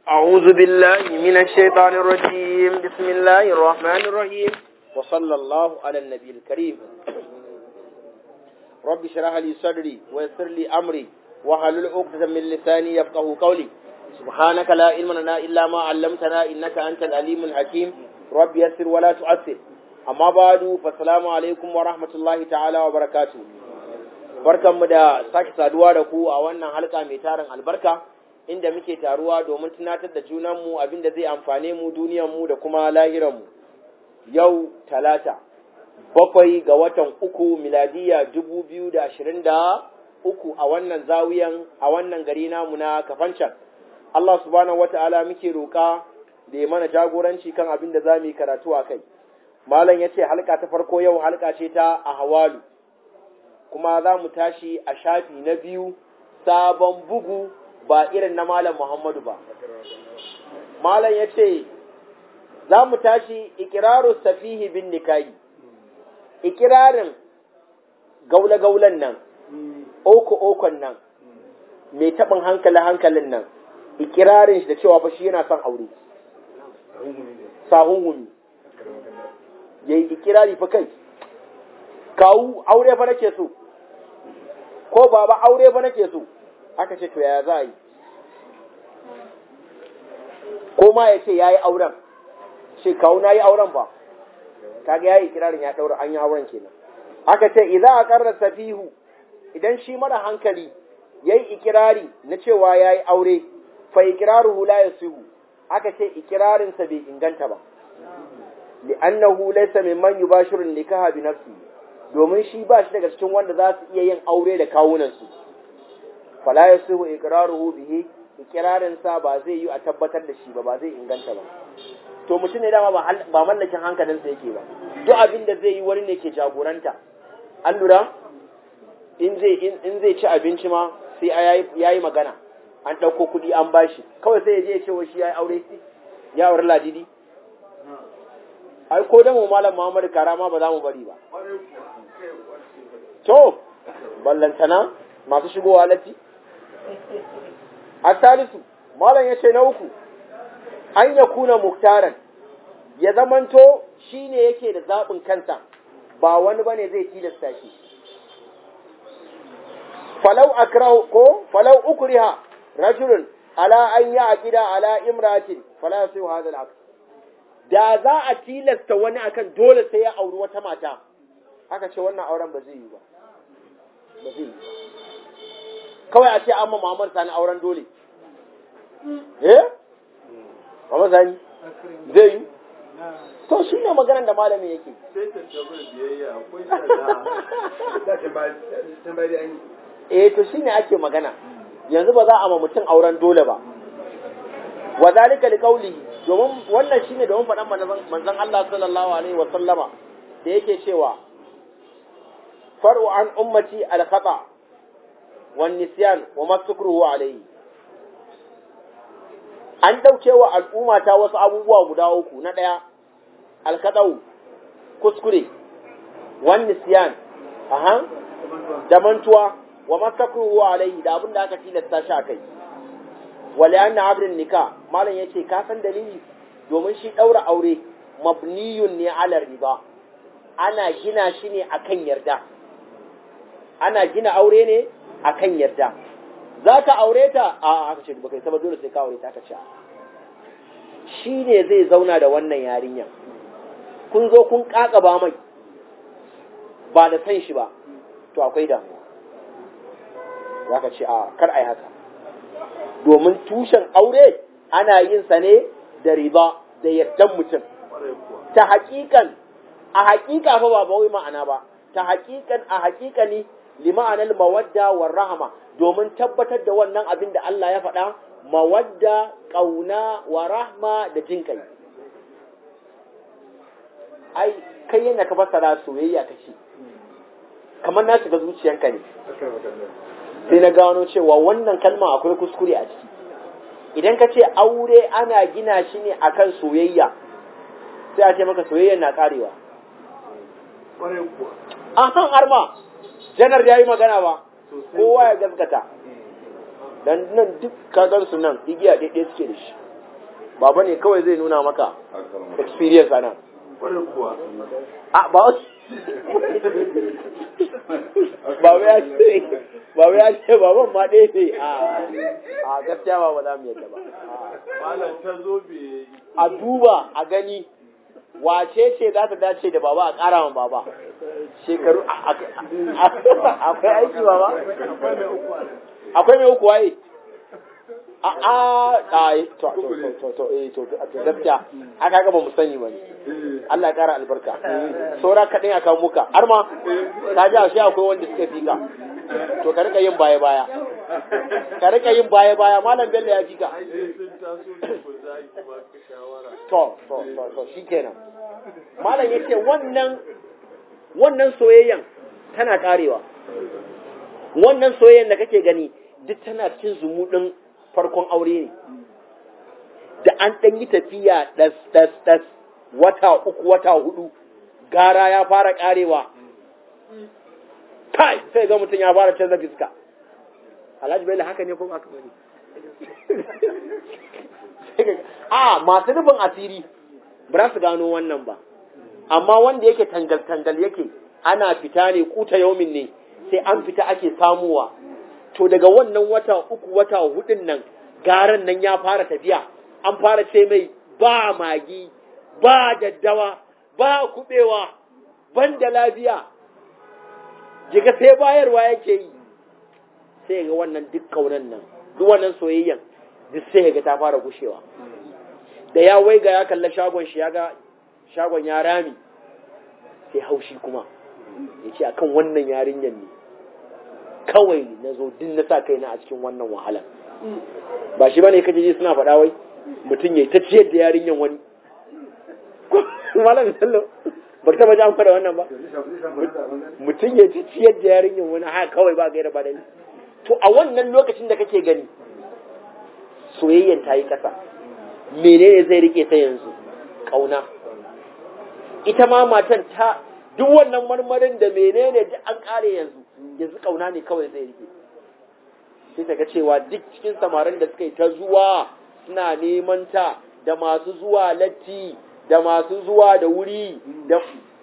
أعوذ بالله من الشيطان الرجيم بسم الله الرحمن الرحيم وصلى الله على النبي الكريم رب اشرح لي صدري ويسر لي أمري وحلل عقدة من لساني يفقه قولي سبحانك لا علم لنا إلا ما علمتنا إنك أنت العليم الحكيم رب يسر ولا تعسر أما بعد فالسلام عليكم ورحمة الله تعالى وبركاته barkanmu da sake saduwa da ku a wannan halka mai tarin albarka inda muke taruwa domin tunatar da junanmu abin da zai amfane mu duniyanmu da kuma lahiranmu yau talata bakwai ga watan uku miladiya dubu biyu da ashirin da uku a wannan zawiyan a wannan gari namu na kafancan Allah subhanahu wata'ala muke roƙa da ya mana jagoranci kan abin da za mu yi karatu a kai malam ya ce halka ta farko yau halka ce ta a hawalu kuma za mu tashi a shafi na biyu sabon bugu ba irin na Malam Muhammadu ba. Malam ya ce, za mu tashi ikiraru safihi bin nikayi, ikirarin gaula-gaulan nan, oko-okon nan, mai taɓin hankali-hankalin nan, ikirarin shi da cewa fa shi yana son aure. Sahun gumi. Ya yi ikirari fa kai, kawu aure fa nake so, ko baba aure fa nake so. aka ce to yaya za a yi ko ma ya ce ya yi auren ce kawo na yi auren ba kaga ya yi kirarin ya ɗaura an yi auren kenan aka ce idan a ƙarar safihu idan shi mara hankali ya yi ikirari na cewa ya yi aure fa ikiraru hula ya sihu aka ce ikirarinsa bai inganta ba li'annahu laysa mimman yubashiru nikaha bi nafsi domin shi ba shi daga cikin wanda za su iya yin aure da kawunansu fala yasihu iqraruhu bihi iqrarin sa ba zai yi a tabbatar da shi ba ba zai inganta ba to mutum ne dama ba mallakin hankalin sa yake ba duk abin da zai yi wani ne ke jagoranta an lura in zai in zai ci abinci ma sai yayi magana an dauko kuɗi an bashi kawai sai ya je ya ce wa shi yayi aure ya aure ladidi ai ko da mu malam Muhammad Karama ba za mu bari ba to ballantana masu shigowa latti Asalisu, Malam ya ce na uku, an ya kuna muktaran, ya zamanto shi ne yake da zaɓin kansa, ba wani ba ne zai tilasta shi. Falau akrahu ko falau ukriha rajulun ala an yi aqida ala imratin fala sai hadal aqd da za a tilasta wani akan dole sai ya auri wata mata aka ce wannan auren ba zai yi ba ba zai yi ba kawai a ce an ma Muhammad Sani auren dole. Eh? Muhammad Sani? Zai yi? To shi ne maganar da malamin yake. Sai ta tabar biyayya akwai tsada. Eh to shi ne ake magana. Yanzu ba za a ma mutum auren dole ba. Wa zalika liqauli domin wannan shine domin faɗan manzon Allah sallallahu alaihi wa sallama da yake cewa far'u an ummati al-khata' والنسيان وما سكره عليه an ɗauke wa al'umma ta wasu abubuwa guda uku na ɗaya alkaɗau kuskure wani siyan aha da mantuwa wa masakruhu alaihi da abin da aka tilasta shi a kai wale an na abin nika malam ya ce ka san dalili domin shi ɗaura aure mabniyun ne alar riba ana gina shi ne akan yarda ana gina aure ne a kan yarda za ka aure ta a aka ce baka yi saba dole sai ka aure ta aka ce shi ne zai zauna da wannan yarinya kun zo kun ba mai ba da san shi ba to akwai damuwa za ka ce a kar a yi haka domin tushen aure ana yin sa ne da riba da yardan mutum ta hakikan a hakika fa ba wai ma'ana ba ta hakikan a hakikani lima'anar mawadda wa rahama domin tabbatar da wannan abin da Allah ya faɗa mawadda ƙauna wa rahma da jin kai ai kai yana ka fassara soyayya kace kamar na shiga zuciyanka ne sai na gano cewa wannan kalma akwai kuskure a ciki idan ka ce aure ana gina shi ne akan soyayya sai a ce maka soyayya na karewa an har ma janar ya yi magana ba kowa ya gaskata dan nan duk kagan su nan igiya ɗaiɗai suke da shi baba ne kawai zai nuna maka experience ana Kwarai kuwa. a ba wasu baba ya ce baba ya ce baban ma ɗaya ne a a gaskiya ba ba za mu yadda ba Malam ta zo bai a duba a gani wace ce za ta dace da baba a ƙara ma baba shekaru a- a- a- akwai aiki baba akwai mai uku waye a a a to to to to eh to to gaskiya aka ga ba mu sani ba ne Allah ya ƙara albarka saura kaɗai a kawo muka har ma ka ji a shi akwai wanda suka fi ka to ka rika yin baya baya ka rika yin baya baya malam bello ya fi ka ai sun taso da ku za ki ba ka shawara. to to to to shikenan malam yace wannan wannan soyayyan tana karewa wannan soyayyan da kake gani duk tana cikin zumuɗin farkon aure ne da an ɗan yi tafiya ɗas ɗas ɗas wata uku wata hudu gara ya fara karewa kai sai ga mutum ya fara canza fiska alhaji bello haka ne ko ba haka bane a masu nufin asiri ba za su gano wannan ba amma wanda yake tangal-tangal yake ana fita ne kuta yaumin ne sai an fita ake samuwa to daga wannan wata uku wata hudun nan garan nan ya fara tafiya an fara ce mai ba magi ba daddawa ba kubewa ban da lafiya jiga sai bayarwa yake yi sai ga wannan duk kaunan nan duk wannan soyayyan duk sai ga ta fara gushewa da ya waiga ya kalla shagon shi ya ga shagon ya rami sai haushi kuma ya ce akan wannan yarinyar ne kawai na zo din na sa kaina a cikin wannan wahalar ba shi ba ne kaje ji suna faɗa wai mutum ya ta ciyar da yarinyar wani malam sallo ba ta baje an faɗa wannan ba mutum ya ta ciyar da yarinyar wani haka kawai ba gaira ba dalili to a wannan lokacin da kake gani soyayyen ta yi ƙasa menene zai rike ta yanzu ƙauna ita ma matan ta duk wannan marmarin da menene duk an ƙare yanzu yanzu ƙauna ne kawai zai rike sai ta ga cewa duk cikin samarin da suka yi ta zuwa suna neman ta da masu zuwa latti da masu zuwa da wuri da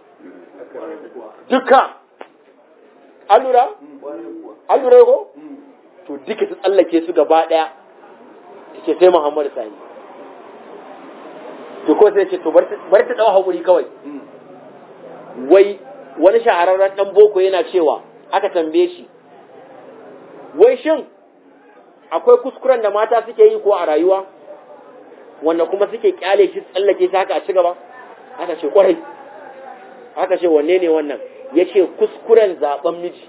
duka an lura? an lura ko? to duka ta tsallake su gaba ɗaya take sai Muhammadu Sani to ko sai ce to bari ta dawo hakuri kawai wai wani shahararren dan boko yana cewa aka tambaye shi wai shin akwai kuskuren da mata suke yi ko a rayuwa wanda kuma suke kyale shi tsallake shi haka a ci gaba aka ce kwarai aka ce wanne ne wannan ya ce kuskuren zaben miji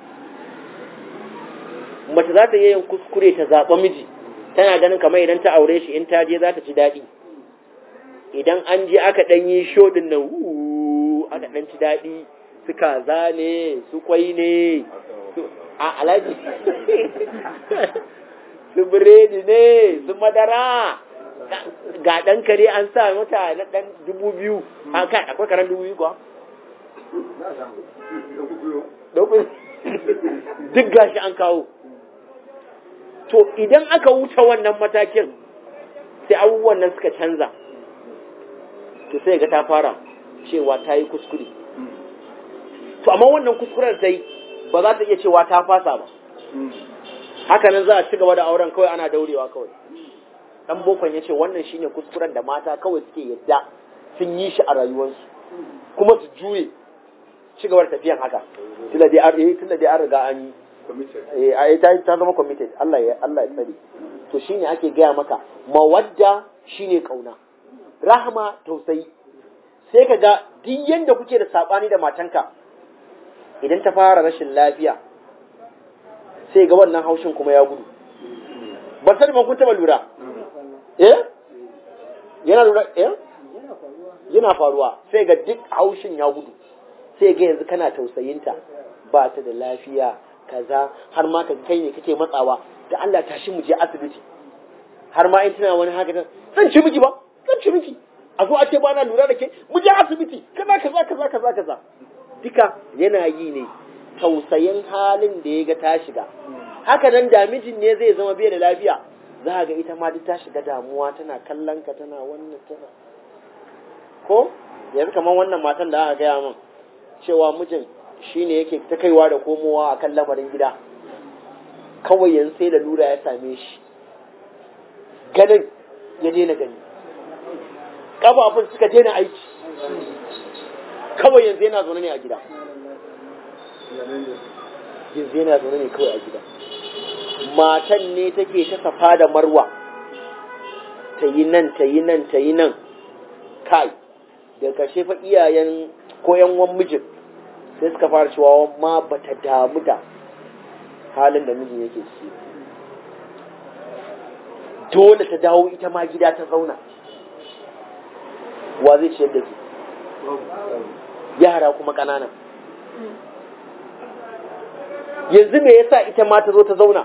mace za ta yi yin kuskure ta zaɓa miji tana ganin kamar idan ta aure shi in ta je za ta ci daɗi idan an je aka ɗan yi shoɗin nan aka ɗan ci daɗi su kaza ne su kwai ne a alaji su biredi ne su madara ga ɗan kare an sa mata na ɗan dubu biyu an kai akwai karen dubu biyu kuwa duk gashi an kawo to idan aka wuce wannan matakin sai abubuwan nan suka canza to sai ga ta fara cewa ta yi kuskure to amma wannan kuskuren sai ba za ta iya cewa ta fasa ba hakanan za a ci gaba da auren kawai ana daurewa kawai dan bokon ya ce wannan shine kuskuren da mata kawai suke yadda sun yi shi a rayuwarsu kuma su juye ci gaba da tafiyan haka tunda dai an tunda dai an riga an yi eh ai ta ta zama committed Allah ya Allah ya tsare to shine ake gaya maka mawadda shine kauna rahama tausayi sai ka ga duk yanda kuke da sabani da matanka idan ta fara rashin lafiya sai ga wannan haushin kuma ya gudu ba sani ban kun taba lura eh yana lura eh yana faruwa sai ga duk haushin ya gudu sai ga yanzu kana tausayinta ba ta da lafiya kaza har ma ka kai ne kake matsawa da Allah tashi mu je asibiti har ma in tana wani haka zan ci miki ba zan ci miki a zo a ce ba na lura da ke mu je asibiti kaza kaza kaza kaza kaza duka yana yi ne tausayin halin da ya ga ta shiga haka nan da mijin ne zai zama bai da lafiya za ga ita ma duk ta shiga damuwa tana kallon ka tana wannan tana ko yanzu kamar wannan matan da aka gaya min cewa mijin shine yake ta kaiwa da komowa akan lamarin gida kawai yanzu sai da lura ya same shi ganin ya daina gani ƙafafun suka daina aiki kawai yanzu yana zaune ne a gida yanzu yana zaune ne kawai a gida matan ne take ta safa da marwa ta yi nan ta yi nan ta yi nan kai da ƙarshe fa iyayen ko yan wan mijin sai suka fara cewa ma bata damu da halin da mijin yake ciki dole ta dawo ita ma gida ta zauna wa zai ciyar da ke yara kuma ƙanana yanzu me yasa ita ma ta zo ta zauna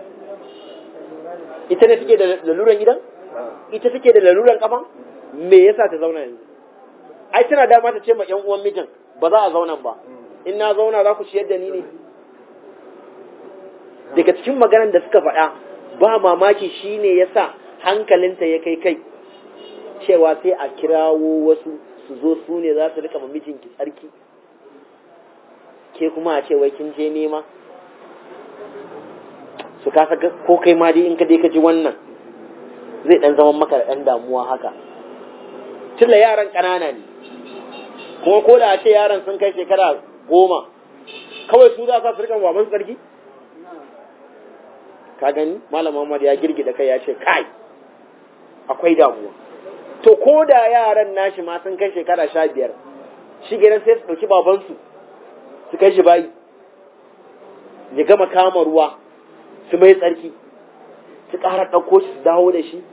ita ne take da laluran gidan ita take da laluran kafa me yasa ta zauna yanzu ai tana dama ta ce ma yan uwan mijin ba za a zauna ba in na zauna za ku ciyar da ni ne daga cikin maganar da suka faɗa ba mamaki shine yasa hankalinta ya kai kai cewa sai a kirawo wasu su zo su ne za su rika ma mijinki tsarki ke kuma a ce wai kin je nema su kasa ko kai ma dai in ka dai ka ji wannan zai dan zama maka da dan damuwa haka tilla yaran ƙanana ne kuma ko da a ce yaran sun kai shekara goma kawai su za su rika baban tsarki ka gani malam Muhammad ya girgida kai ya ce kai akwai damuwa to ko da yaran nashi ma sun kai shekara sha biyar shi gidan sai su ɗauki babansu su kai shi bayi ya gama kama ruwa su mai tsarki su ƙara ɗauko shi su dawo da shi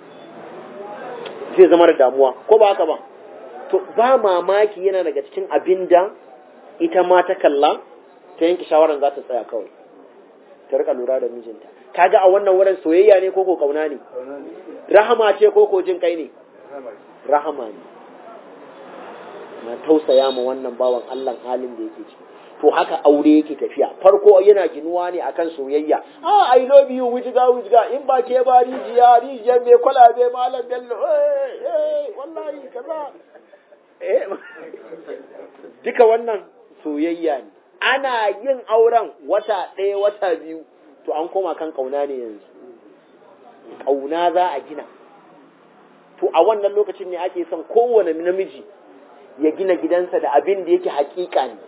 zai zama da damuwa ko ba haka ba to ba mamaki yana daga cikin abin da ita ma ta kalla ta yanke shawarar za ta tsaya kawai ta rika lura da mijinta kaga a wannan wurin soyayya ne ko ko kauna ne rahama ce ko ko jin kai ne rahama ne na tausaya ma wannan bawan Allah halin da yake ciki to haka aure yake tafiya farko yana ginuwa ne akan soyayya ah i love you wujiga wujiga in ba ke ba rijiya rijiya me kwalabe malam bello eh eh wallahi kaza eh duka wannan soyayya ne ana yin auren wata ɗaya wata biyu to an koma kan kauna ne yanzu kauna za a gina to a wannan lokacin ne ake son kowane namiji ya gina gidansa da abin da yake hakika ne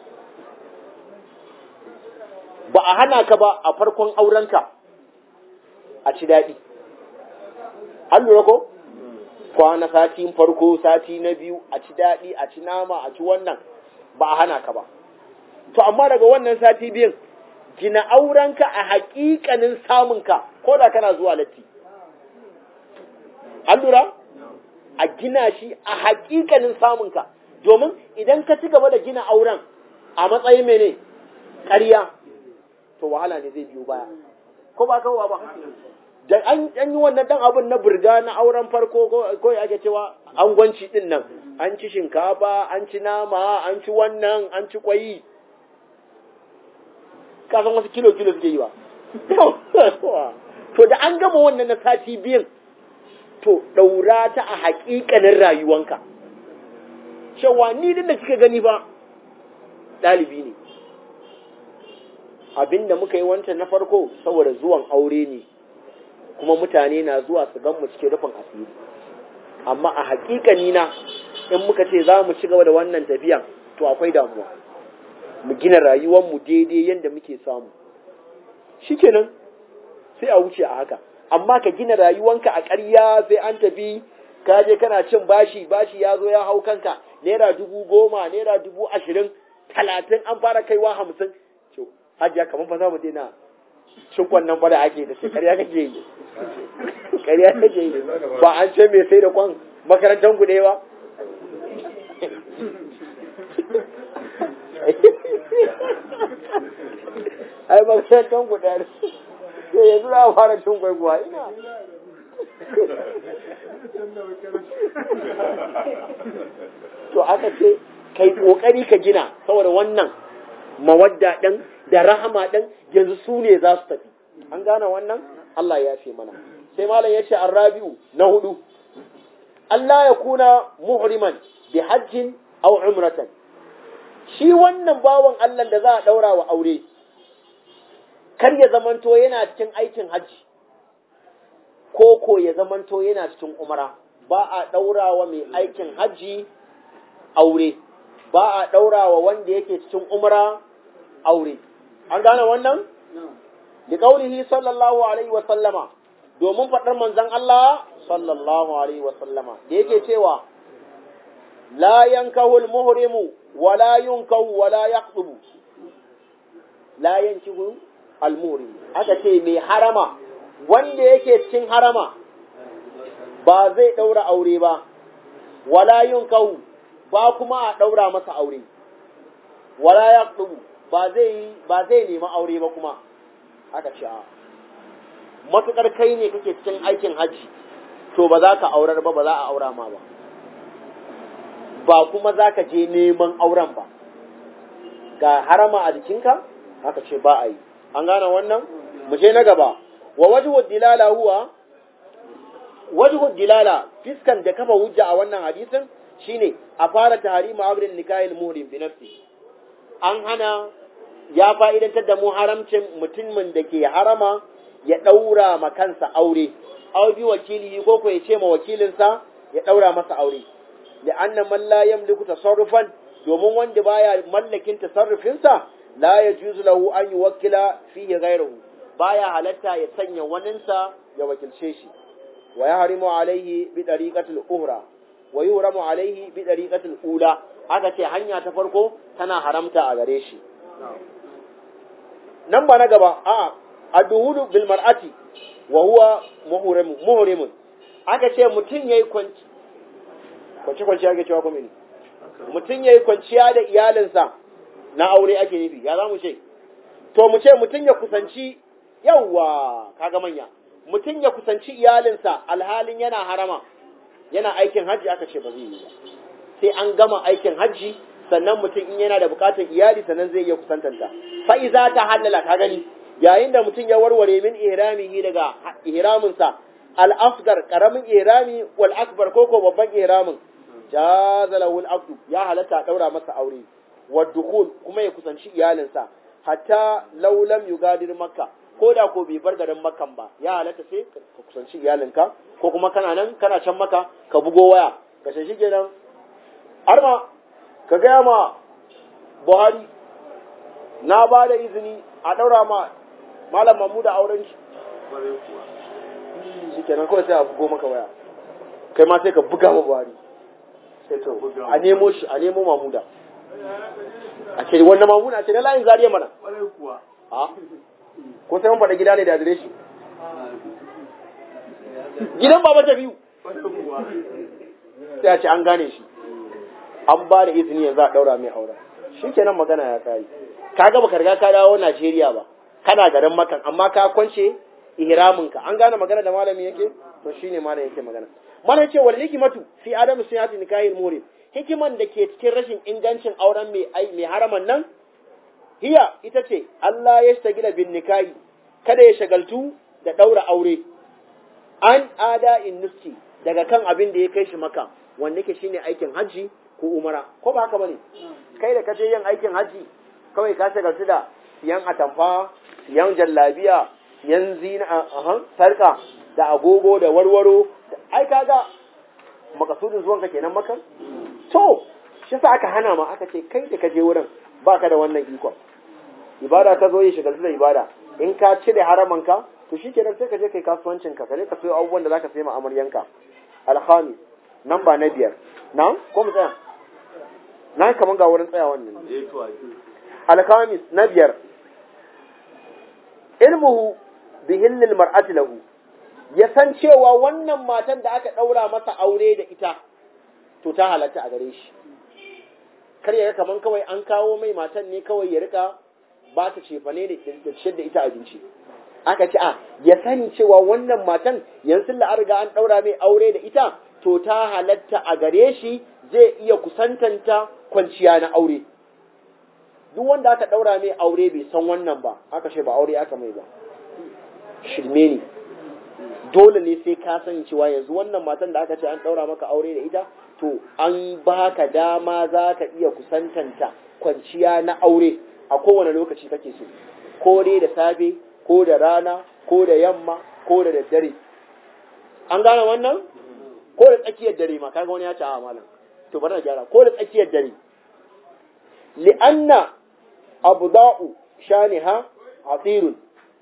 ba a hana ka ba a farkon aurenka a ci daɗi an lura ko kwana sati farko sati na biyu a ci daɗi a ci nama a ci wannan ba a hana ka ba to amma daga wannan sati biyun gina aurenka a haƙiƙanin samunka ko da kana zuwa latti an lura a gina shi a haƙiƙanin samunka domin idan ka ci gaba da gina auren a matsayin mene ƙarya to wahala ne zai biyo baya ko ba kawo ba da an yi wannan dan abin na burga na auren farko ko ya ake cewa an gwanci din nan an ci shinkafa an ci nama an ci wannan an ci kwayi kasan wasu kilo kilo suke yi ba to da an gama wannan na sati biyun to daura ta a haƙiƙanin rayuwanka cewa ni din da kika gani ba ɗalibi ne abinda muka yi wancan na farko saboda zuwan aure ne kuma mutane na zuwa su gan mu cikin rufin asiri amma a hakikani na in muka ce za mu ci gaba da wannan tafiyan to akwai damuwa mu gina rayuwar mu daidai yadda muke samu shikenan sai a wuce a haka amma ka gina rayuwanka a ƙarya sai an tafi ka je kana cin bashi bashi ya zo ya hau kanka naira dubu goma naira dubu ashirin talatin an fara kaiwa hamsin hajiya kamar ba za mu daina cinkon nan ba da ake da shi ƙarya kake yi ƙarya kake yi ba an ce mai sai da kwan makarantar ku ba ai makarantar ku ɗaya sai yanzu za a fara cin kwaikuwa ina to aka ce kai kokari ka gina saboda wannan mawadda ɗin da rahama ɗin yanzu su ne za su tafi an gane wannan Allah ya fi mana sai malam ya ce arrabi'u na hudu Allah ya kuna muhriman bi hajjin aw umratan shi wannan bawan Allah da za a daura wa aure kar ya zamanto yana cikin aikin hajji ko ko ya zamanto yana cikin umara ba a daura wa mai aikin hajji aure ba a daura wa wanda yake cikin umara aure an gane wannan bi qaulihi sallallahu alaihi wa sallama domin faɗar manzon Allah sallallahu alaihi wa sallama da yake cewa la yankahu al-muhrimu wa la yunkahu wa la yaqdubu la yankihu al-muhrim aka ce mai harama wanda yake cikin harama ba zai daura aure ba wala yunkahu ba kuma a daura masa aure wala yaqdubu ba zai ba zai nemi aure ba kuma aka ce a matuƙar kai ne kake cikin aikin hajji to ba za ka aurar ba ba za a aura ma ba ba kuma za ka je neman auren ba ga harama a jikinka haka ce ba a yi an gane wannan mu je na gaba wa wajhu dilala huwa wajhu dilala fiskan da kafa hujja a wannan hadisin shine a fara tahrima abrin nikahil muhrim bi nafsi an hana ya fa'idantar da mu haramcin mutumin da ke harama ya ɗaura ma kansa aure, au bi wakili ko ko ya ce ma wakilinsa ya ɗaura masa aure. Da annan man la yamliku tasarrufan domin wanda baya mallakin tasarrufinsa la ya juzu lahu an yi wakila fihi ghayruhu baya halatta ya sanya waninsa ya wakilce shi wa ya harimu alaihi bi dariqatil uhra wa yuhramu alaihi bi dariqatil ula aka ce hanya ta farko tana haramta a gare shi nan ba na gaba a adduhudu bil mar'ati wa huwa muhrimun muhrimun aka ce mutum yayi kwanci kwanci kwanci ake cewa kuma ne mutum yayi kwanciya da iyalinsa na aure ake nufi ya za mu ce to mu ce mutum ya kusanci yawwa kaga manya mutum ya kusanci iyalinsa alhalin yana harama yana aikin hajji aka ce ba zai yi ba sai an gama aikin hajji sannan mutum in yana da bukatar iyali sannan zai iya kusantanta fa iza ta halala ka gani yayin da mutum ya warware min ihramihi daga ihraminsa al asgar karamin ihrami wal akbar koko babban ihramin jaza lahu al ya halatta daura masa aure wa dukul kuma ya kusanci iyalinsa hatta law lam yugadir makka ko da ko bai bar garin makkan ba ya halatta sai ka kusanci iyalinka ko kuma kana nan kana can maka ka bugo waya ka shi kenan arma ka gaya ma buhari na ba da izini a ɗaura ma malam mamuda auren shi shi kenan kawai sai a bugo maka waya kai ma sai ka buga ma buhari sai to a nemo shi a nemo mamuda a ce wannan mamuda a ce na layin zariya mana a ko sai mun faɗa gida ne da adireshi gidan baba ta biyu sai a ce an gane shi an ba da izini yanzu a ɗaura mai aure shi kenan magana ya kare ka ga baka riga ka dawo Najeriya ba kana garin makan amma ka kwance ihraminka an gane magana da malami yake to shine malam yake magana malam ce wal hikmatu fi adamu siyati nikahil murim hikiman da ke cikin rashin ingancin auren mai ai mai haraman nan hiya ita ce Allah ya shagila bin nikahi kada ya shagaltu da daura aure an ada in nuski daga kan abin da ya kai shi maka wanda yake shine aikin hajji ko umara ko ba haka bane kai da kaje yin aikin haji kawai ka shagaltu da siyan atamfa siyan jallabiya siyan zina aha sarka da agogo da warwaro ai kaga makasudin zuwanka kenan maka to shi sa aka hana ma aka ce kai da kaje wurin baka da wannan ikon ibada ta zo yi shagaltu da ibada in ka cire haramanka to shikenan sai ka je kai kasuwancinka ka je ka sayo abubuwan da zaka sayi ma amaryanka alhamis nan ba na biyar na ko mu tsaya na kaman ga wurin tsaya wannan alkamis na biyar ilmuhu bi hillil mar'ati lahu ya san cewa wannan matan da aka daura masa aure da ita to ta halatta a gare shi kar ya kaman kawai an kawo mai matan ne kawai ya rika ba ta cefane da ciyar da ita abinci aka ce a ya sani cewa wannan matan yanzu la riga an daura mai aure da ita to ta halatta a gare shi zai iya kusantanta kwanciya na aure duk wanda aka daura mai aure bai san wannan ba aka ce ba aure aka mai ba shirme ne dole ne sai ka sani cewa yanzu wannan matan da aka ce an ɗaura maka aure da ita to an baka dama za ka iya kusantanta kwanciya na aure a kowane lokaci kake so ko dai da safe ko da rana ko da yamma ko da daddare an gane wannan ko da tsakiyar dare ma kaga wani ya ce a malam to bari na gyara ko da tsakiyar dare li'anna abda'u shaniha hadirun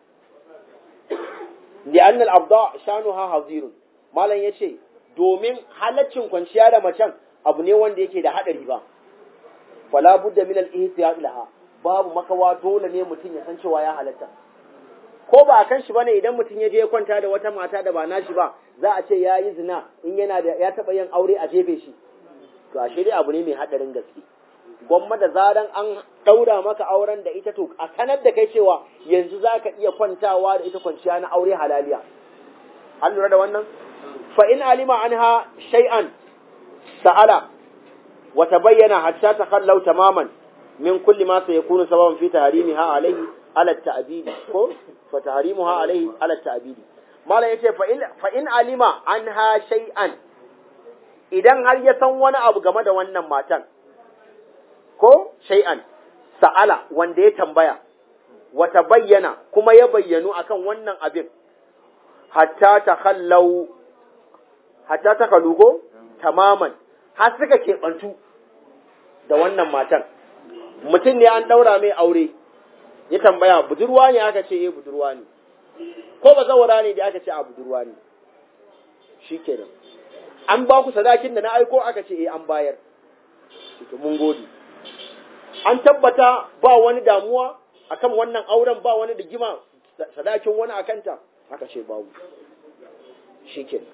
li'anna al-abda' shanuha hadirun malam yace domin halaccin kwanciya da macen abu ne wanda yake da hadari ba fala budda min al-ihtiyat laha babu makawa dole ne mutum ya san cewa ya halatta ko ba kan shi bane idan mutum ya je ya kwanta da wata mata da ba nashi ba za a ce ya yi zina in yana da ya taba yin aure a jefe shi to ashe dai abu ne mai hadarin gaske gwamma da zaran an daura maka auren da ita to a sanar da kai cewa yanzu za ka iya kwantawa da ita kwanciya na aure halaliya an lura da wannan fa in alima anha shay'an sa'ala wa tabayyana hatta takhallau tamaman min kulli ma sayakunu sababan fi tahrimiha alayhi ala ta'bidi ko fa tahrimuha alayhi ala ta'bidi mala yace fa in fa in alima anha shay'an idan har ya san wani abu game da wannan matan ko shay'an sa'ala wanda ya tambaya wata bayyana kuma ya bayyanu akan wannan abin hatta takhallau hatta takhalugo tamaman har suka keɓantu da wannan matan mutum ne an ɗaura mai aure ya tambaya budurwa ne aka ce eh budurwa ne ko ba zawara ne da aka ce a budurwa ne shi kenan an ba ku sadakin da na aiko aka ce eh an bayar to mun gode an tabbata ba wani damuwa akan wannan auren ba wani digima sadakin wani akanta aka ce babu shi kenan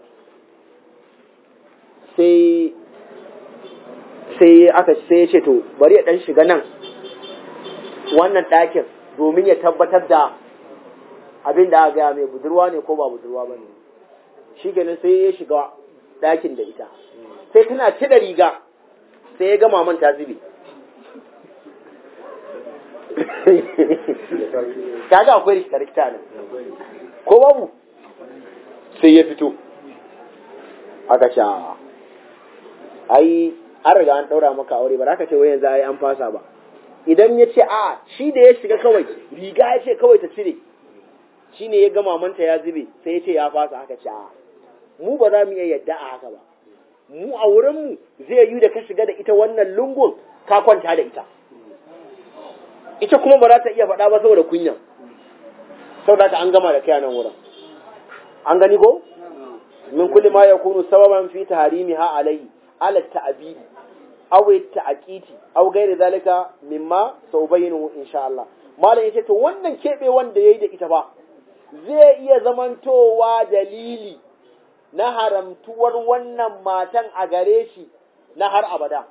sai sai aka sai ya ce to bari ya dan shiga nan wannan ɗakin domin ya tabbatar da abin da aka gaya mai budurwa ne ko ba budurwa ba ne shi kenan sai ya shiga ɗakin da ita sai tana cire riga sai ya gama man ta zube kaga akwai rikita nan ko babu sai ya fito aka sha ai an riga an ɗaura maka aure ba za ka ce wai yanzu ai an fasa ba idan ya ce a shi da ya shiga kawai riga ya ce kawai ta cire shi ne ya ga mamanta ya zube sai ya ce ya fasa haka ce a mu ba za mu iya yadda a haka ba mu a wurinmu zai yi da ka shiga da ita wannan lungun ka kwanta da ita ita kuma ba za ta iya faɗa ba saboda kunya saboda an gama da kai a nan wurin an gani ko min kulli ma yakunu sababan fi taharimiha alayhi ala ta'bidi aw ta'qiti aw gairi zalika mimma saubayinu insha Allah malam yace to wannan kebe wanda yayi da ita ba zai iya zamantowa dalili na haramtuwar wannan matan a gare shi na har abada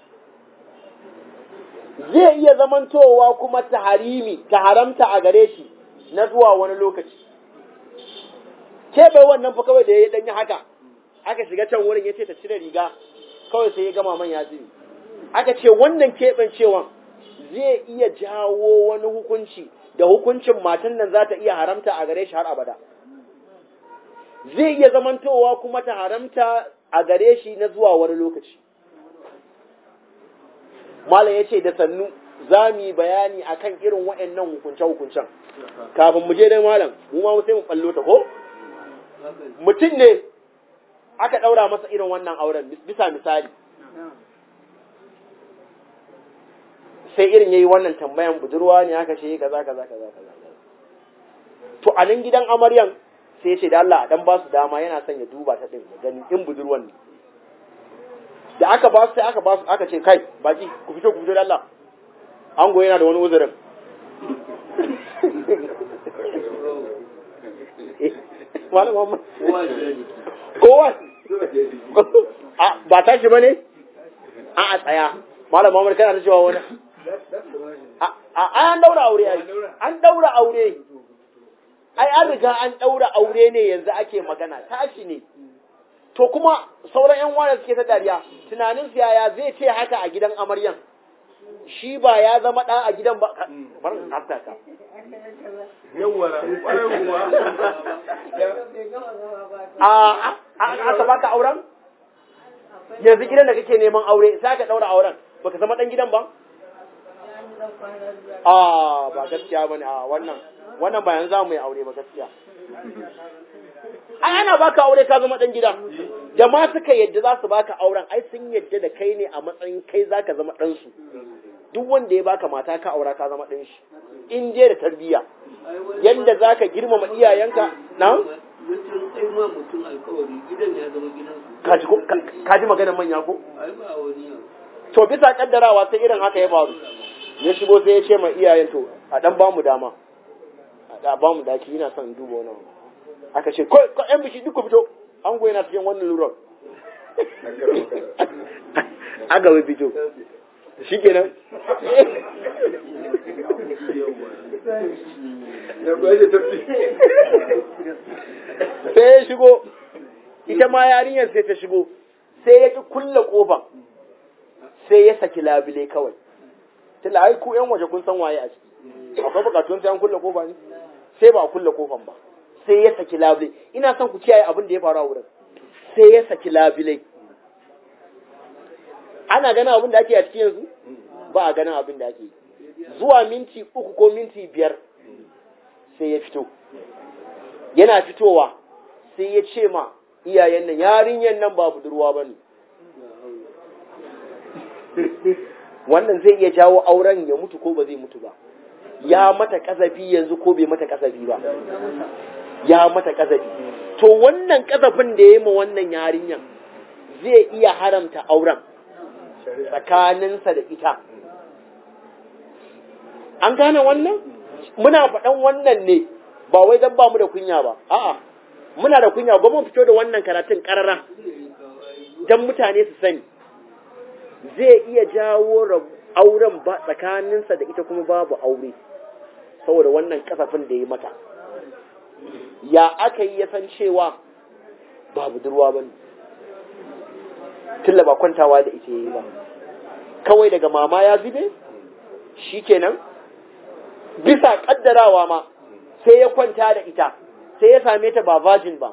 zai iya zamantowa kuma ta harimi ta haramta a gare shi na zuwa wani lokaci kebe wannan fa kawai da ya danyi haka aka shiga can wurin yace ta cire riga kawai sai ya gama man ya zini aka ce wannan keɓancewan zai iya jawo wani hukunci da hukuncin matan nan za ta iya haramta a gare shi har abada zai iya zamantowa kuma ta haramta a gare shi na zuwa wani lokaci malam ya ce da sannu za mu yi bayani a kan irin waɗannan hukunce-hukuncen kafin mu je dai malam mu ma sai mu ɓallo ta ko mutum ne aka ɗaura masa irin wannan auren bisa misali sai irin yayi wannan tambayan budurwa ne aka ce kaza kaza kaza kaza to a nan gidan amaryan sai ce da Allah dan ba su dama yana son ya duba ta din gani in budurwan ne da aka ba su sai aka ba su aka ce kai baki ku fito ku fito da Allah ango yana da wani uzurin Malam Muhammad. Kowa. Ba tashi ba ne? A a tsaya. Malam Muhammad kana ta cewa wani. A an daura aure ai. An daura aure. Ai an riga an daura aure ne yanzu ake magana. Tashi ne. To kuma sauran yan wani suke ta dariya. Tunanin su yaya zai ce haka a gidan amaryan. shi ba ya zama ɗa a gidan ba bar hafta ka yawwa ƙwarai kuwa a aka baka auren yanzu gidan da kake neman aure sai ka daura auren baka zama dan gidan ba a ba gaskiya bane a wannan wannan ba yanzu zamu yi aure ba gaskiya ai ana baka aure ka zama dan gida da ma suka yadda za su baka auren ai sun yadda da kai ne a matsayin kai zaka zama dan su duk wanda ya baka mata ka aura ka zama dan shi in je da tarbiyya yanda zaka girmama iyayenka na mutum ai ma mutum alkawari gidan ya zama gidansu kaji ko kaji maganar manya ko ai ba wani yau to bisa kaddarawa sai irin haka ya faru ya shigo sai ya ce ma iyayen to a dan ba mu dama a ba mu daki ina son in duba wani abu. aka ce ko ko yan bishi duk ku fito an goyi na cikin wannan lurar aga wai fito shikenan sai ya shigo ita ma yarinyar sai ta shigo sai ya ki kulle kofan sai ya saki labule kawai tunda ai ku yan waje kun san waye a ciki akwai bukatun sai an kulle kofa ne sai ba a kulle kofan ba sai ya saki labule ina son ku kiyaye abin da ya faru a wurin sai ya saki labule ana ganin abin da ake a cikin yanzu ba a ganin abin da ake yi zuwa minti uku ko minti biyar sai ya fito yana fitowa sai ya ce ma iyayen nan yarinyar nan ba budurwa ba ne wannan zai iya jawo auren ya mutu ko ba zai mutu ba ya mata kazafi yanzu ko bai mata kazafi ba ya mata kazafi to wannan kazafin da ya yi ma wannan yarinyan zai iya haramta auren tsakaninsa da ita an gane wannan muna faɗan wannan ne ba wai don ba mu da kunya ba a'a muna da kunya ba mun fito da wannan karatun ƙarara don mutane su sani zai iya jawo rab- auren ba tsakaninsa da ita kuma babu aure saboda wannan kasafin da ya mata ya aka yi ya san cewa ba budurwa ba ne tilla ba kwantawa da ita ya yi ba kawai daga mama ya zube shi kenan bisa kaddarawa ma sai ya kwanta da ita sai ya same ta ba virgin ba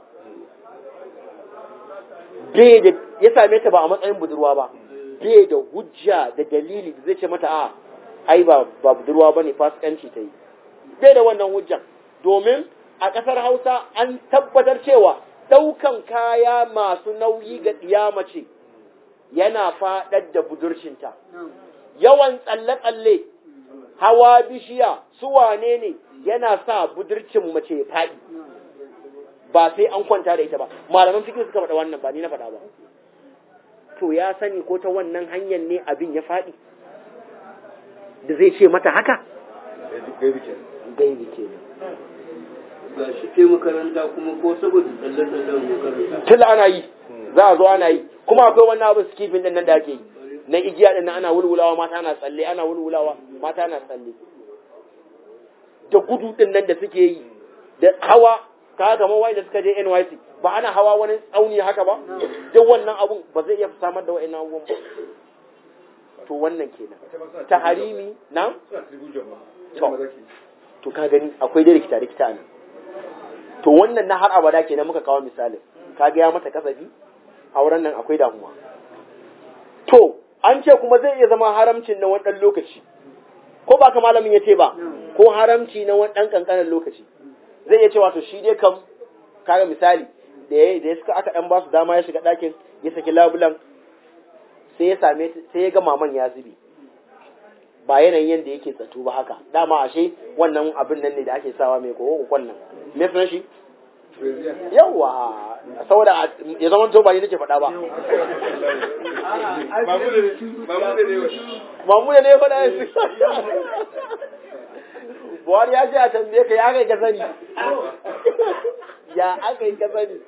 bai da ya same ta ba a matsayin budurwa ba bai da hujja da dalili da zai ce mata a ai ba ba budurwa bane fasikanci ta yi bai da wannan hujjan domin a ƙasar Hausa an tabbatar cewa ɗaukan kaya masu nauyi ga ɗiya mace yana faɗar da budurcinta yawan tsalle-tsalle hawa bishiya su wane ne yana sa budurcin mace ya faɗi ba sai an kwanta da ita ba malaman fikir suka faɗa wannan ba ni na faɗa ba to ya sani ko ta wannan hanyar ne abin ya faɗi da zai ce mata haka gaibi ke ga shi ke makaranta kuma ko saboda tsalle-tsallen makaranta tun ana yi za a zo ana yi kuma akwai wannan abin skifin din nan da ake yi na igiya din nan ana wulwulawa mata na tsalle ana wulwulawa mata na tsalle da gudu din nan da suke yi da hawa ka kamar wanda suka je NYC ba ana hawa wani tsauni haka ba duk wannan abun ba zai iya samar da wa'annan abubuwan ba to wannan kenan ta harimi na to to ka gani akwai dai rikita rikita nan to wannan na har abada kenan muka kawo misalin ka ga ya mata kasafi auren nan akwai damuwa to an ce kuma zai iya zama haramcin na wani ɗan lokaci ko ba ka malamin ya ce ba ko haramci na wani ɗan ƙanƙanin lokaci zai iya cewa to shi dai kam kaga misali da ya da ya suka aka ɗan ba su dama ya shiga ɗakin ya saki labulan sai ya same sai ya ga maman ya zube ba yanayin yadda yake tsato ba haka dama ashe wannan abin nan ne da ake sawa mai kowa kokon nan me sunan shi yawa saboda ya zama to ba ni nake faɗa ba mamu da ne ya faɗa yanzu buhari ya ce a tambaye ka ya kai ka sani ya aka yi ka sani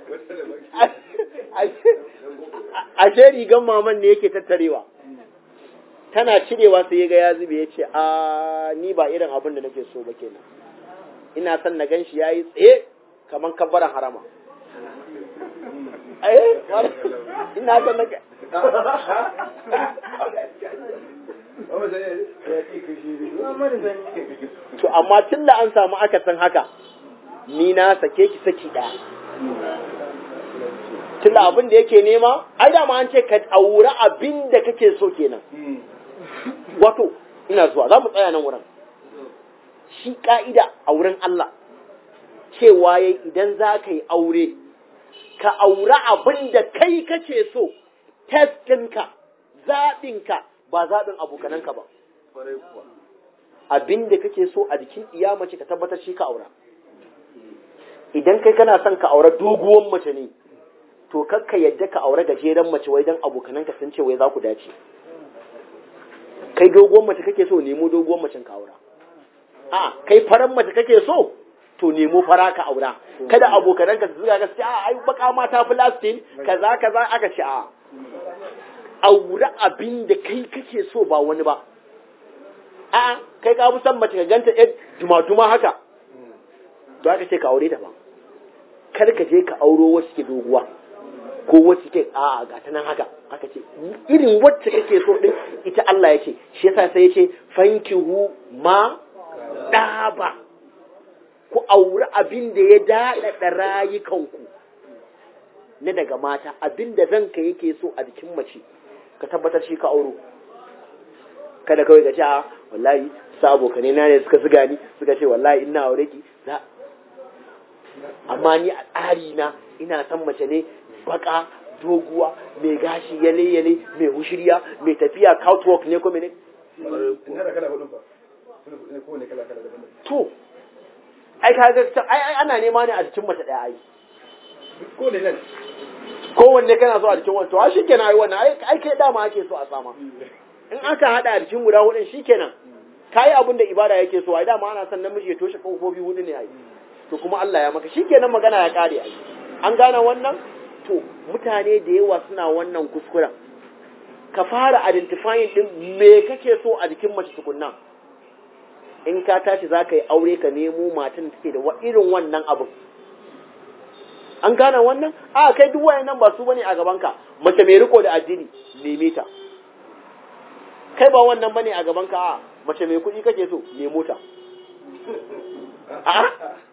ashe rigan maman ne yake tattarewa tana cirewa sai ya ga ya zube ya ce a ni ba irin abin da nake so ba kenan ina son na gan shi ya yi tsaye kamar kabbaran harama eh ina son na to amma tun da an samu akasin haka ni na sake ki saki ɗaya tun da abin da yake nema ai dama an ce ka aure abin da kake so kenan wato ina zuwa za mu tsaya nan wurin shi ka'ida a wurin Allah cewa yayi idan za ka yi aure ka aure abin da kai kake so testinka zaɓinka ba zaɓin abokananka ba abin da kake so a jikin iya mace ka tabbatar shi ka aura idan kai kana son ka aure doguwan mace ne to kakka yadda ka aure gajeren mace wai dan abokananka sun ce wai za ku dace kai doguwan mace kake so nemo doguwan macen ka aura a kai faran mace kake so to nemo fara ka aura kada abokananka su zuga gaskiya a ai baka mata plastin kaza kaza aka ce a aure abin da kai kake so ba wani ba a kai ka fi son mace ka ganta yar duma-duma haka to aka ce ka aure ta ba kar ka je ka auro wacce ke doguwa ko wacce ke a ga ta nan haka aka ce irin wacce kake so din ita Allah ya ce shi yasa sai ya ce fankihu ma daba ku aure abin da ya daɗaɗa rayukanku na daga mata abin da ranka yake so a jikin mace ka tabbatar shi ka auro kada kawai ka ce a wallahi sa abokane na ne suka zuga ni suka ce wallahi ina aure ki za amma ni a tsari na ina son mace ne baka doguwa mai gashi yale yale mai hushiriya mai tafiya catwalk ne ko mene to ai ka ga ai ai ana nema ne a jikin mace daya ai ko ne nan kowanne kana so a jikin wani to a shikenan ai wannan ai ai kai dama ake so a sama in aka hada a jikin guda hudun shikenan kayi abin da ibada yake so ai dama ana son namiji ya toshe kofofi hudu ne ai to kuma Allah ya maka shikenan magana ya kare ai an gane wannan to mutane da yawa suna wannan kuskuren ka fara identifying din me kake so a jikin mace tukunna in ka tashi za ka yi aure ka nemo matan da take da irin wannan abin an gane wannan a kai duk wayannan ba su bane a gabanka mace mai riko da addini neme ta kai ba wannan bane a gabanka a mace mai kuɗi kake so nemo ta a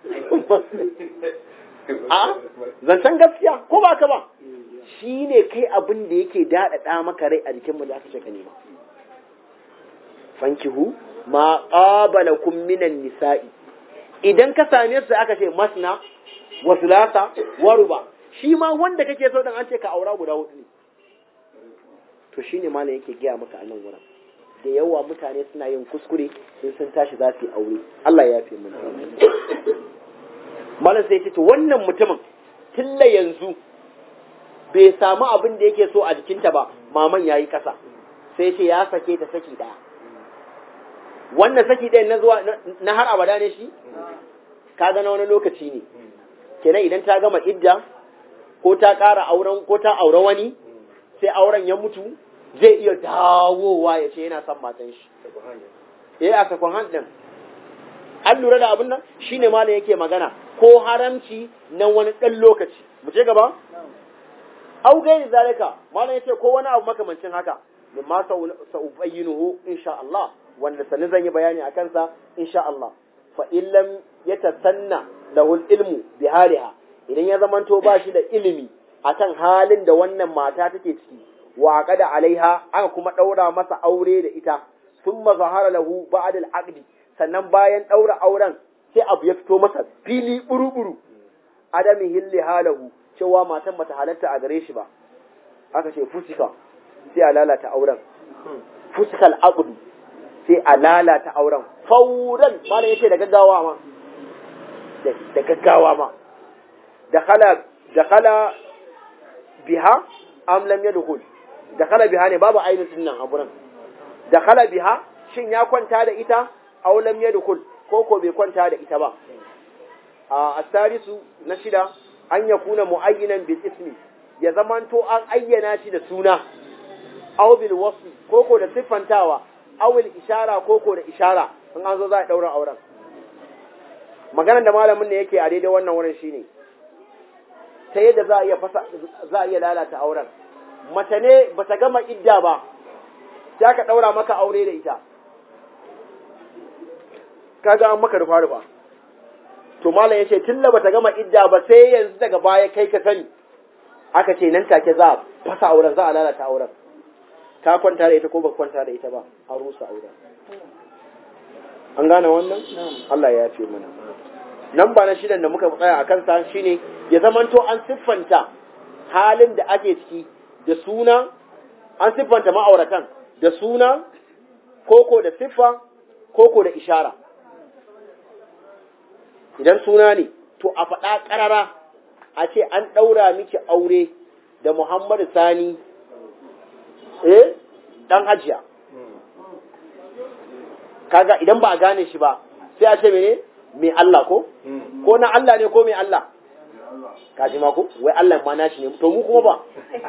a zancen gaskiya ko ba ka ba shi ne kai abin da yake daɗaɗa maka rai a jikin mu da aka ce ka nema fankihu ma qabalakum minan nisa'i idan ka same su aka ce masna wa sulasa wa ruba shi ma wanda kake so dan an ce ka aura guda hudu ne to shine malam yake gaya maka a nan wurin da yawa mutane suna yin kuskure in sun tashi za su yi aure Allah ya yafe mun malam sai ce to wannan mutumin tilla yanzu bai samu abin da yake so a jikinta ba maman yayi kasa sai ce ya sake ta saki daya wannan saki ɗayan na zuwa na har abada ne shi kaga na wani lokaci ne kenan idan ta gama idda ko ta ƙara auren ko ta aure wani sai auren ya mutu zai iya dawowa ya ce yana son matan shi eh a sakon hand an lura da abin nan shine malam yake magana ko haramci na wani ɗan lokaci mu ce gaba au gairi zalika malam yace ko wani abu makamancin haka mimma sa'ubayyinuhu insha Allah wanda sani zan yi bayani a kansa insha Allah fa illam yatasanna lahu ilmu bi haliha idan ya zamanto ba shi da ilimi akan halin da wannan mata take ciki wa aqada alaiha aka kuma daura masa aure da ita thumma zahara lahu ba'd al-aqdi sannan bayan daura auren sai abu ya fito masa fili buru-buru adami hilli halahu cewa matan bata halatta a gare shi ba aka ce fusika sai a lalata auren fusikal aqdu sai a lalata auren fauran malam yace da gaggawa ma da gaggawa ma dakhala dakhala biha am lam yadkhul dakhala biha ne babu ainihin nan a gurin dakhala biha shin ya kwanta da ita aw lam yadkhul ko ko bai kwanta da ita ba a asarisu na shida an yakuna muayyinan bil ismi ya zamanto an ayyana shi da suna aw bil wasfi ko ko da siffantawa aw bil ishara ko ko da ishara in an zo za a daura auren maganar da malamin ne yake a daidai wannan wurin shine ta yadda za a iya fasa za a iya lalata auren mace ne ba ta gama idda ba sai aka ɗaura maka aure da ita kaga an maka rufa rufa to malam yace tilla bata gama idda ba sai yanzu daga baya kai ka sani aka ce nan take za a fasa auren za a lalata auren ka kwanta da ita ko ba kwanta da ita ba an rusa auren an gane wannan Allah ya yafe mana nan ba na shidan da muka tsaya a kansa shine ya zamanto an siffanta halin da ake ciki da suna an siffanta ma'auratan da suna koko da siffa koko da ishara idan suna ne to a faɗa ƙarara a ce an ɗaura miki aure da Muhammadu Sani eh ɗan hajiya kaga idan ba a gane shi ba sai a ce mene mai Allah ko ko na Allah ne ko mai Allah kaji ma ko wai Allah ma nashi ne to mu kuma ba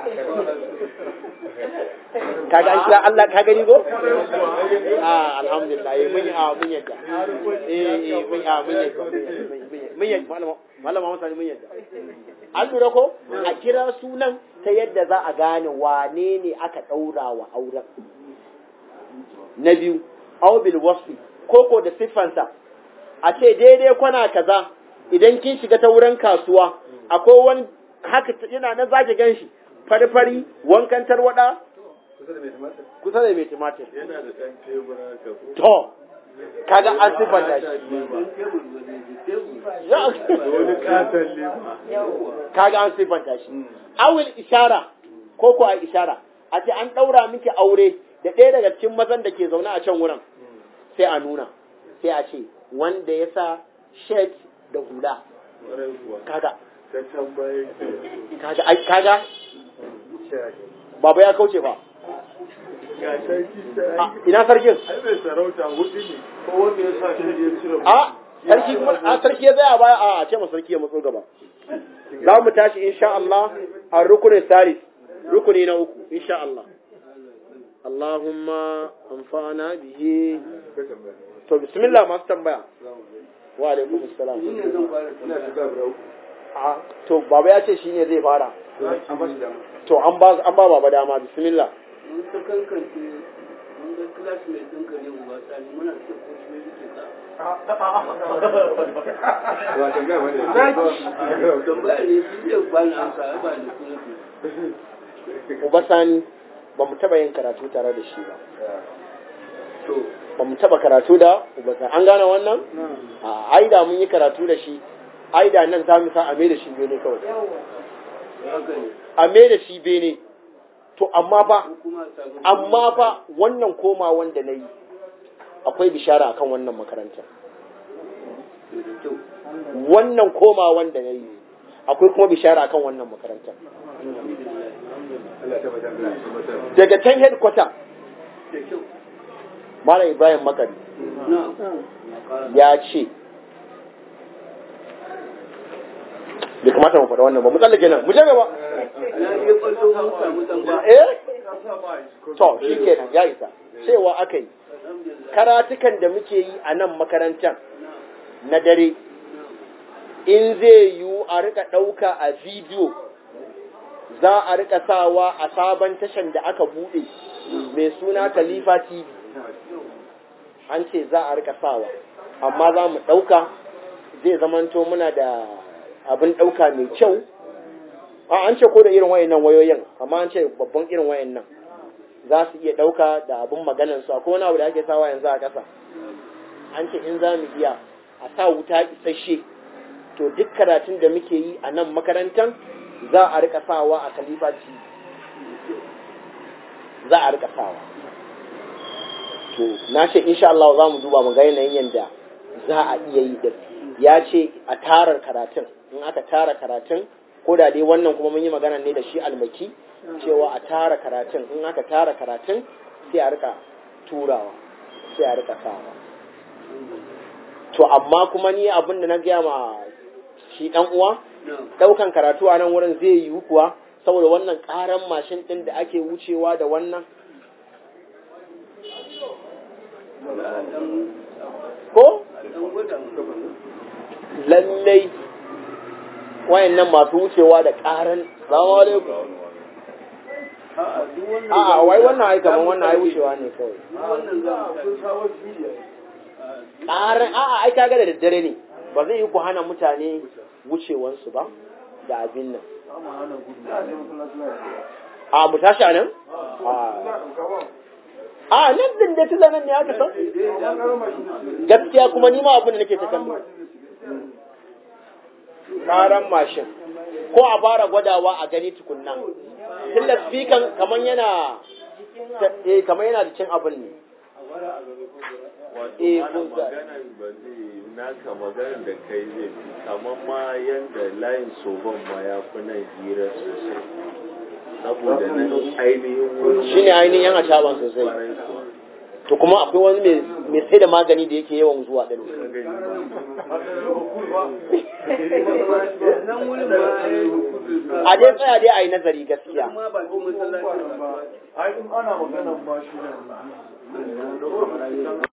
kaga an kira Allah ka gani ko ah alhamdulillah eh mun a mun yadda eh eh mun a mun yadda mun yadda malama malama mun sani mun yadda an lura ko a kira sunan ta yadda za a gane wane ne aka daura wa auren na biyu aw bil wasfi koko da siffansa a ce daidai kwana kaza idan kin shiga ta wurin kasuwa akwai wani haka yana na zaki ganshi fari-fari wankan tarwada kusa da mai tumatir Yana da ɗan tebura ka ko. to kaga an siffanta shi Wani katon lema. kaga an siffanta shi awil ishara ko ko a ishara a ce an ɗaura miki aure da ɗaya daga cikin mazan da ke zaune a can wurin sai a nuna sai a ce wanda ya sa shirt da hula Ƙwarai kuwa. kaga Ta can baya ke. kaga ai kaga Shahi. baba ya kauce ba Ga sarki A, ta ina sarkin Ai mai sarauta hudu ne. Ko wanda ya sa shi ya cire a sarki kuma a sarki ya tsaya baya a ce ma sarki ya matso gaba za mu tashi insha Allah a rukunin salis rukuni na uku insha Allah Allahumma anfa'ana bihi to bismillah masu tambaya wa alaikum assalam Ni ne zan fara Ina shiga brau. a to baba ya ce shine zai fara An ba shi dama. to an ba an ba baba dama bismillah mun ta kankance mun ga classmate ɗinka ne uba sani muna ce ko shi ne yake ka Wa tambaya wani. tambaya ne shi zai ba ni amsa ai ba da kuma ke uba sani ba mu taba yin karatu tare da shi ba to ba mu taba karatu da uba sani an gane wannan a aida mun yi karatu da shi aida nan za mu sa a mai da shi bene kawai haka ne a mai da shi bene to amma fa ko kuma sabon amma fa wannan koma wanda na yi akwai bishara akan wannan makarantar da kyau wannan koma wanda na yi akwai kuma bishara akan wannan makarantar Allah ta bata Allah ta bata. daga can headquarter da kyau malam ibrahim makari na ya ce bai kamata mu faɗa wannan ba mu tsallake nan mu je gaba na iya kwallo mun samu dan ba eh to shi kenan ya isa cewa aka yi alhamdulillah karatukan da muke yi a nan makarantar na dare in zai yiwu a rika ɗauka a bidiyo za a rika sawa a sabon tashan da aka buɗe mai suna Khalifa TV an ce za a rika sawa amma za mu ɗauka zai zamanto muna da abin ɗauka mai kyau a an ce ko da irin wayannan wayoyin amma an ce babban irin wayannan za su iya ɗauka da abin maganansu akwai wani abu da ake sawa yanzu a ƙasa an ce in za mu iya a sa wuta isasshe to duk karatun da muke yi a nan makarantar za a rika sawa a Khalifa TV za a rika sawa to na ce insha Allah za mu duba mu ga yanayin yanda za a iya yi din ya ce a tarar karatun in aka tara karatun ko da dai wannan kuma mun yi magana ne da shi almaki cewa a tara karatun in aka tara karatun sai a rika turawa sai a rika sawa to amma kuma ni abin da na gaya ma shi dan uwa na daukan karatu a nan wurin zai yiwu kuwa saboda wannan karan mashin din da ake wucewa da wannan dan ko dan gwada mu lallai wayannan masu wucewa da karan salamu alaikum A'a, duk wannan a'a wai wannan ai kaman wannan ai wucewa ne kawai duk wannan za mu kun kawo bidiyo ƙarar a'a ai kaga da daddare ne ba zai yi ku hana mutane wucewansu ba da abin nan amma hana gudu na ne masallaci na a mu tashi a nan a a nan din da tuzan nan ne aka san gaskiya kuma ni ma abin da nake ta kallo ƙaran mashin ko a fara gwadawa a gani tukunna tunda speaker kaman yana eh kaman yana da cin abin ne wato Eh, ana kun sa- maganan ba zai naka maganan da kai zai fi kamar ma yanda layin soban ma ya fi nan hira sosai saboda nan ainihin wurin shine ainihin yan acaban sosai kwarai kuwa to kuma akwai wani mai mai sai da magani da yake yawan zuwa din ka gani ba nan wurin ma ai a dai tsaya dai a yi nazari gaskiya kuma ba ki masallaci ba ai in ana maganan ma shi ne